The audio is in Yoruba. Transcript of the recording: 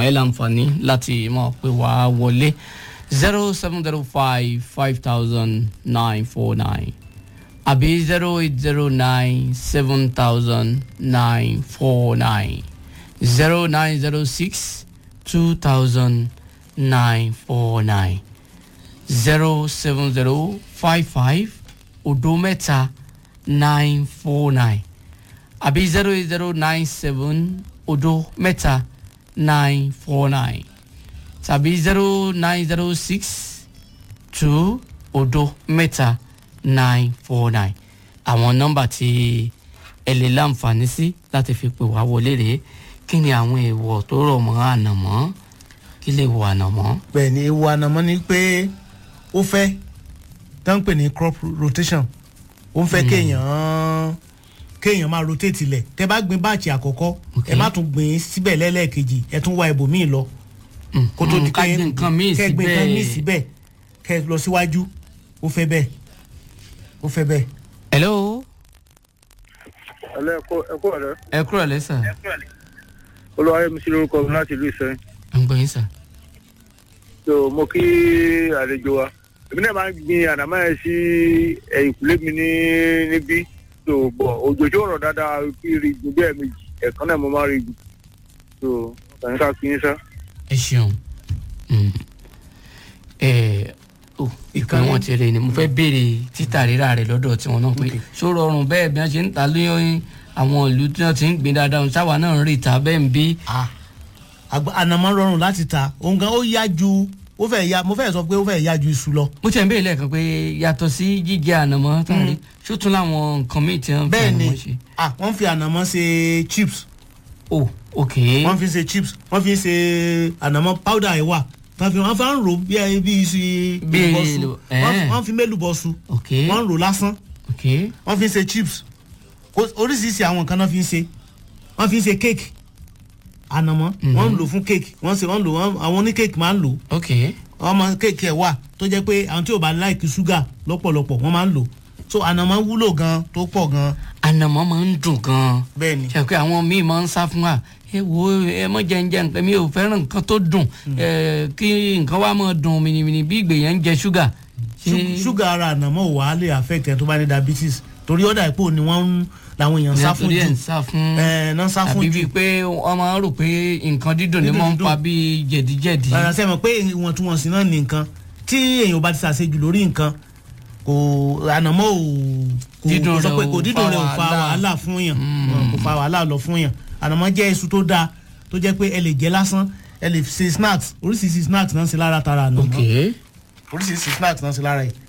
ẹ láǹfààní láti máa pè wá wọlé zero seven zero five five thousand nine four nine àbí zero eight zero nine seven thousand nine four nine zero nine zero six two thousand nine four nine zero seven zero five five odo mẹ́ta nine four nine àbí zero eight zero nine seven odo mẹ́ta nine four nine tàbí zero nine zero six two odo mẹ́ta nine four nine àwọn nọ́mbà tí ẹ lè láǹfààní sí láti fi pè wá wọlé rèé kí ni àwọn èèwọ̀ tó rọ̀ mọ́ ànàmọ́ kí lè wọ ànàmọ́. bẹ́ẹ̀ ni ewu ànàmọ́ ni pé ó fẹ́ tó ń pè ní crop rotation ó ń fẹ́ kéèyàn kéèyàn máa rotate ilẹ̀ tẹ́ bá gbin báàkì àkọ́kọ́ ẹ Ok. má tún gbìn síbẹ̀ lẹ́lẹ́ẹ̀kejì ẹ tún wá ibòmíì lọ kó tó di ká gbé nǹkan míì kẹ́ gbin nǹkan míì síbẹ̀. síbẹ̀ kẹ́ lọ síwájú ó fẹ́ bẹ́ẹ̀ ó fẹ́ bẹ́ẹ̀. hello ẹlẹ ẹkọ ẹkọ rẹ ẹ kúrò lẹ́sà olùwàyẹmísí lórúkọ mi láti ìlú ìsẹyìn ń gbọ́ yín sà. so mo kí àlejò wa èmi náà máa ń gbin ànàmọ́ yẹn sí ẹ̀yìnkùlé mi ní níbí so bọ̀ òjò tó rọ̀ dáadáa kí rí gbin bí ẹ̀ẹ̀mejì ẹ̀ẹ̀kan náà mo máa rí gbin so kàn ká kí n sá. ẹ ṣeun Mm. ẹ o ìkan wọn ti rè ni mo fẹ́ béèrè títà rírà rẹ̀ lọ́dọ̀ tiwọn náà pé ṣó rọrùn bẹ́ẹ̀ bí wọ́n ṣe ń ta lóyún àwọn ìlú tí wọ́n ti ń gbin dáadáa sáwa náà ń rí ìta bẹ́ẹ̀ ń bí. Ah, àgbà- ànàmọ́ rọrùn láti ta òun gan ó yá ju ó fẹ́ yá mo fẹ́ sọ pé ó fẹ́ yá ju iṣu lọ. mo ti ẹ̀ ń béèrè lẹ́ẹ̀kan pé yàtọ̀ sí jíjẹ ànàmọ́ tàbí ṣó tún láwọn nǹkan míì tí wọ́n fi bẹ́ẹ̀ ni ànàmọ́ ṣe. ah, wọ́n fi ànàmọ́ ṣe chips o ok wọ́n fi ṣe chips wọ́n fi ṣe ànàmọ́ powder ẹ̀ wà wọ́n fi wọ́n fi ń rò bí ẹ bí iṣu Bí èlùbọ́sù èlù- wọ́n fi- ẹ̀ẹ́. wọ́n fi mélùbọ́sù ok wọ́n ń rò lásán ok wọ́n fi ń ṣe chips Kò- oríṣiríṣi àwọn nǹkan náà fi ń ṣe wọ́n fi ń ṣe cake ànàmọ́ wọ́n ń lò fún cake wọ́n ṣe wọ́n lò wọ́n àwọn oní cake máa ń lò ok wọ́n máa cake ẹ̀ wà tó jẹ́ pé àwọn tí ò bá láìkí ṣúgà lọ́pọ̀lọpọ̀ wọ́n máa ń lò so ànàmọ́ wúlò gan tó pọ̀ gan ànàmọ́ máa ń dùn gan-an bẹ́ẹ̀ ni ṣe pé àwọn míì máa ń sá fún wa ẹ wo ẹ mọ jẹ ń jẹ nǹkan mi ò fẹ́ràn nǹkan tó dùn ẹ kí nǹkan wa máa dùn mìnìmìnì bí ìgbè yẹn ń jẹ ṣúgà. Ṣú- ṣúgà ara ànàmọ́ ò wá lè affect ẹ tó bá ní diabetes torí ọ̀dà ìpò ni wọ́n ń làwọn èèyàn sá fún nítorí ẹ̀ jù ń sá fún ẹ̀ náà sá fún àbí jù bíi pé wọ́n máa ń rò pé nǹkan dídùn ni Dídùn máa ń dídùn. pa bíi jẹ̀díjẹ̀dí. rárá sẹ́mi pé ìwọ̀ntúnwọ̀nsì náà ní nǹkan tí èèyàn bá ti ṣàṣejù lórí nǹkan kò ànàmọ́ ò kò Dídùn kò sọ rẹ̀ pé ò kò dídùn fa rẹ̀ ò fa wàhálà. wàhálà fún yàn kò fa wàhálà lọ fún yàn ànàmọ́ jẹ́ iṣu tó dáa tó jẹ́ pé ẹ lè jẹ lásán ẹ lè ṣe snacks oríṣiríṣi snacks náà ń ṣe lára tara ànàmọ́ ok oríṣiríṣi snacks náà ń ṣe lára yìí